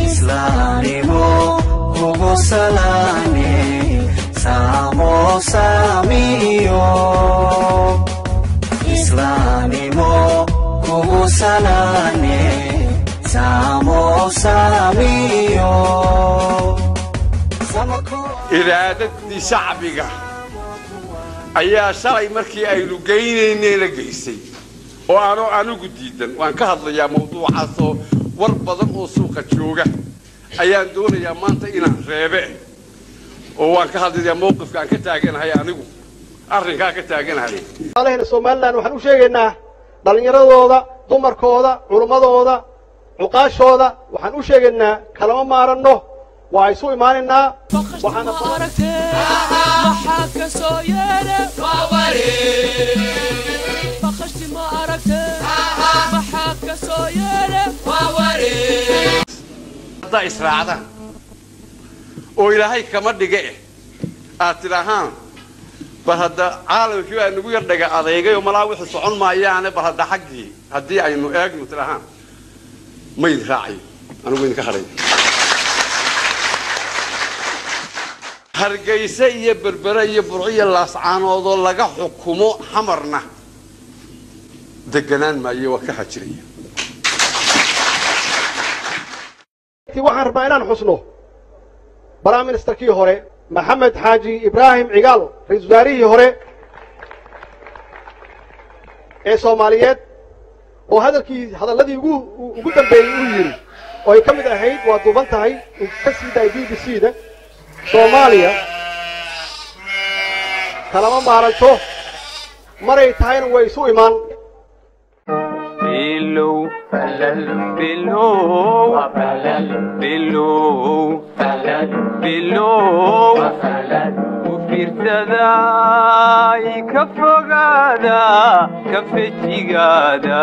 islaanimo kugu salaane saamo saamiyo islaanimo kugu salaane saamo saamiyo iraadadii shacbiga ayaa shalay markii aynu geynaynay la geysay oo aanoo anigu diidan waan ka hadlayaa mawduucaasoo war badan oo suuqa jooga ayaan doonayaa maanta inaan reebe oo waan ka hadlayaa mawqifka aan ka taaganahay anigu arrinkaa ka taaganahay alahena somalilan waxaan u sheegaynaa dhallinyaradooda dumarkooda culummadooda cuqaashooda waxaan u sheegaynaa kalama maaranno waa isu imaanaynaa waxaana maxaa ka soo yeedhe baqashti ma aragte maxaa ka soo yeedhe haddaa israacdaan oo ilaahay kama dhiga eh aad tidhahaan bal hadda caalamkii baa nagu yar dhaga adeegay oo malaa wixii socon maayaane bal hadda xaggii haddii aynu eegno tidhahaan mayd raacayo anigu idinka hadhay hargayse iyo berbere iyo burciyo laascaanoodoo laga xukumo xamarna deganaan maayo waa ka xajiraya waxaan rabnaa inaan xusno prime ministerkii hore maxamed xaaji ibraahim cigaal ra-iisul wasaarihii hore ee soomaaliyeed oo hadalkii hadalladii ugu ugu dambeeyey uu yidhi oo ay ka mid ahayd waa duuban tahay uu ka sii daayay b b c da soomaaliya kalama maaranto maray tahayna way isu imaan Below, below, below, below, u fiirsada ka fogaada ka fejigaada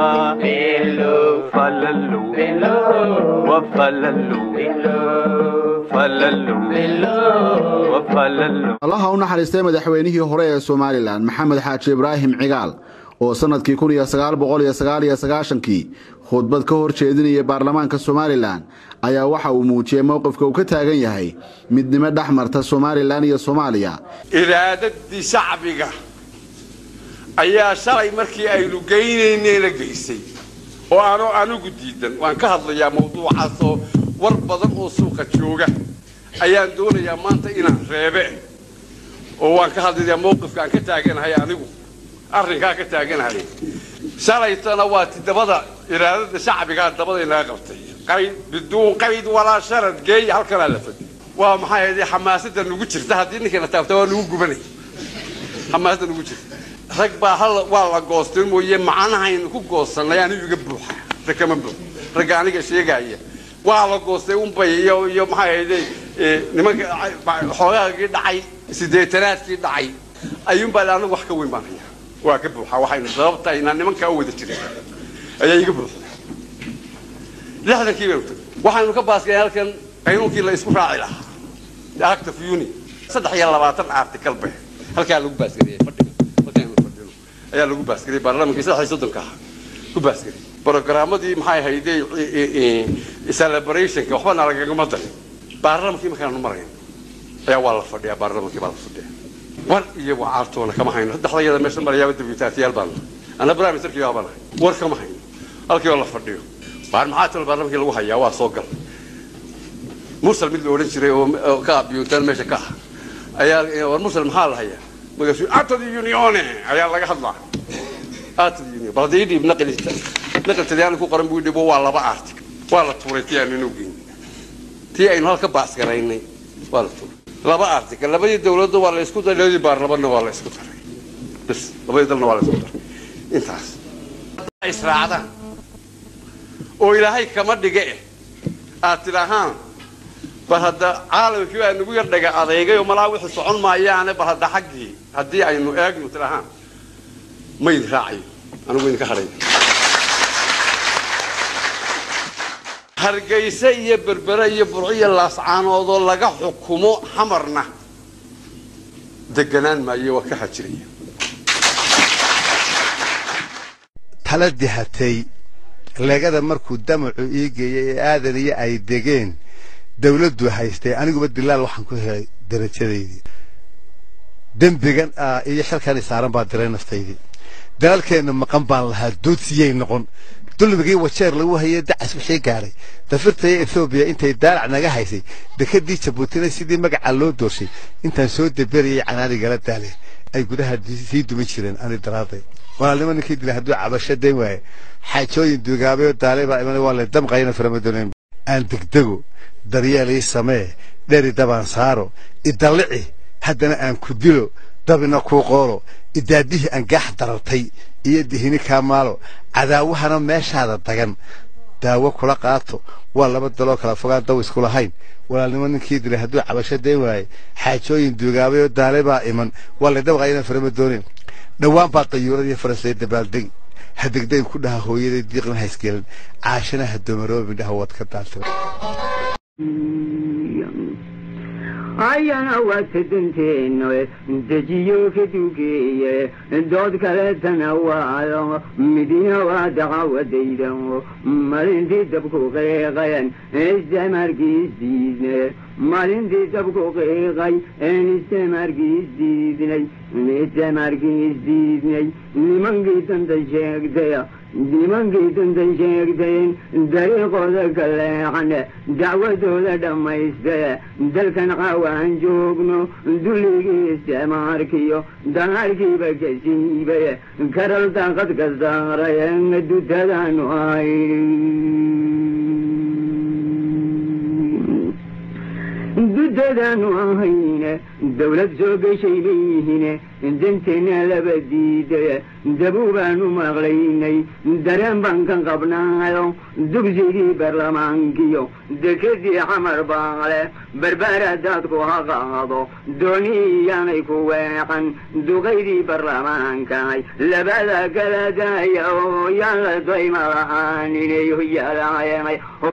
falalow wa falalow falalow wa falalow allaha u naxariistay madaxweynihii hore ee somalilan maxamed xaaji ibraahim cigaal oo sannadkii kun iyo sagaal boqol iyo sagaal iyo sagaashankii khudbad ka hor jeedinaya baarlamaanka somalilan ayaa waxa uu muujiyey mowqifka uu ka taagan yahay midnimo dhex marta somalilan iyo soomaaliya iraadadii shacbiga ayaa shalay markii aynu geynaynay la geysay oo aanoo anigu diidan waan ka hadlayaa mawduucaasoo war badan oo suuqa jooga ayaan doonayaa maanta inaan reebe oo waan ka hadlayaa mawqifka aan ka taaganahay anigu arrinkaa ka taaganahay shalaytana waa ti dabada iraadada shacbigaa dabada inaga qabtay qayd biduun qayd walaa sharad geeya halkanaa la fadhiyo waa maxay ahayd xamaasada nugu jirta haddii ninkana taabta waa nugu gubanay xamaasada nugu jirta rag baa hal waa la goostay mooye macnahaynu ku goosanay anigu iga buuxa rag kama buux ragga aniga sheegaya waa la goostay unbay iyo iyo maxay ahayd nimanka xoogaagii dhacay sideetanaadkii dhacay ayuunbaa anigu wax ka weyn baan hayaa waa ka buuxa waxaynu sababta inaan nimankaa u wada jirin ayaa iga buuxa lixdankii baynu tagay waxaynu ka baaskeen halkan qaynuunkii la isku raaci lahaa acta of uni saddex iyo labaatan article bay halkaa lagu baasgariyey fadhiga halkaaynu fadhino ayaa lagu baasgariyey baarlamankii saddex iyo soddonka ahaa ku baasgariyey programmadii maxay hayday celebrationka waxbana lagagama darin baarlamankii markaanu marayn ayaa waa la fadhiyaa baarlamankii baa la fadhiyaa war iyo wacaartoona kama hayno saddexda iyada meesha marayaaba dibitaatiyaal baan ana prime ministerkii baa banahay war kama hayno halkii oo la fadhiyo baar maxaa talo baarlamankii lagu hayaa waa soo gal mursal mid la odhan jiray oo ka abiyuutaan meesha ka ah ayaa war mursal maxaa la hayaa magaasuu atad unione ayaa laga hadlaa atad union bal haddii dhiib naqli naqli talyaani ku qoran buu dhibo waa laba artig waa la tuuray tii aanu inoo geyn tii aynu halka baasgaraynay waa la tuuray laba article labadii dawladda waa la isku daray labadii baarlamanna waa la isku daray bas labadii dalna waa la isku daray intaas israacdaan oo ilaahay kama dhiga eh aad tidhahaan bal hadda caalamkii baa nagu yar dhaga adeegay oo malaa wixii socon maayaane bal hadda xaggii haddii aynu eegno tidhahaan mayd raacayo anigu idinka hadhay hargayse iyo berbere iyo burciyo laascaanoodoo laga xukumo xamarna deganaan maayo waa ka xajiraya tala dihatay leegada markuu damacu ii geeyey ee aadan iyo ay degeen dawladdu haystay aniguba dilaal waxaan ku helay darajadaydii dembigan iyo xilkani saaran baa diray naftaydii dalalkeenna maqan baan lahaa doodsiyay noqon dulmigii wajeer lagu hayay dacas wixii gaadhay dafirtaya ethoobiya intay daalac naga haysay dekadii jabuutina sidii magaca loo doorshay intaan soo deberayay canaanigala daale ay gudaha sii dumi jireen ani daraaday walaalnimo ninkii dilay hadduu cabasho dayn waaye xaajooyin duugaabayoo daalay baa iman waa le damqayna faramadooneen aan degdego daryeelii samee dheri dabaan saaro idallici haddana aan ku dilo dabina kuu qoolo idaadihii angaax darartay iyo dihini kaa maalo cadaawahana meeshaada dagan daawo kula qaato waa laba daloo kala fogaan daw isku lahayn walaalnimo ninkii dilay hadduu cabasho dayn waaye xaajooyin duugaabayoo daalay baa iman waa le dabqayna farama dooneen dhowaan baa dayuuradii faransay dabaaldegi ha degdayn ku dhaha hooyaday diiqna haysgelin caashana ha doomaroobi dhaha waad ka daantay ayana waata danteeno dejiyo ka dugeeye dood kaleetana waalo midina waa daqawadayda malintii dabku qiiqayan istamarkiisdiidne malintii dabku qiiqay een istamarkiisdiidnay istamarkiisdiidnay nimankii danta sheegtaya nimankii dantan sheegtayen dariiqooda ka leexane dacwadooda dhammaystaye dalkan qawaan joogno dulligii isticmaarkiyo danaarkiiba ka siibaye karal daaqad ka saaraye dutadaanu ay dudadaanu ahayne dawlad soo gashay leeyihine danteena laba diidaye dabuu baanu maqlaynay dareen baan ka qabnaayo dugsigii baarlamaankiyo dekadii xamar baale barbaara daadku ha qaado dooni iyaanay ku weexan duqaydii baarlamaankaay labada kala daaya oo yaan la dayma lahaaninay yalaayay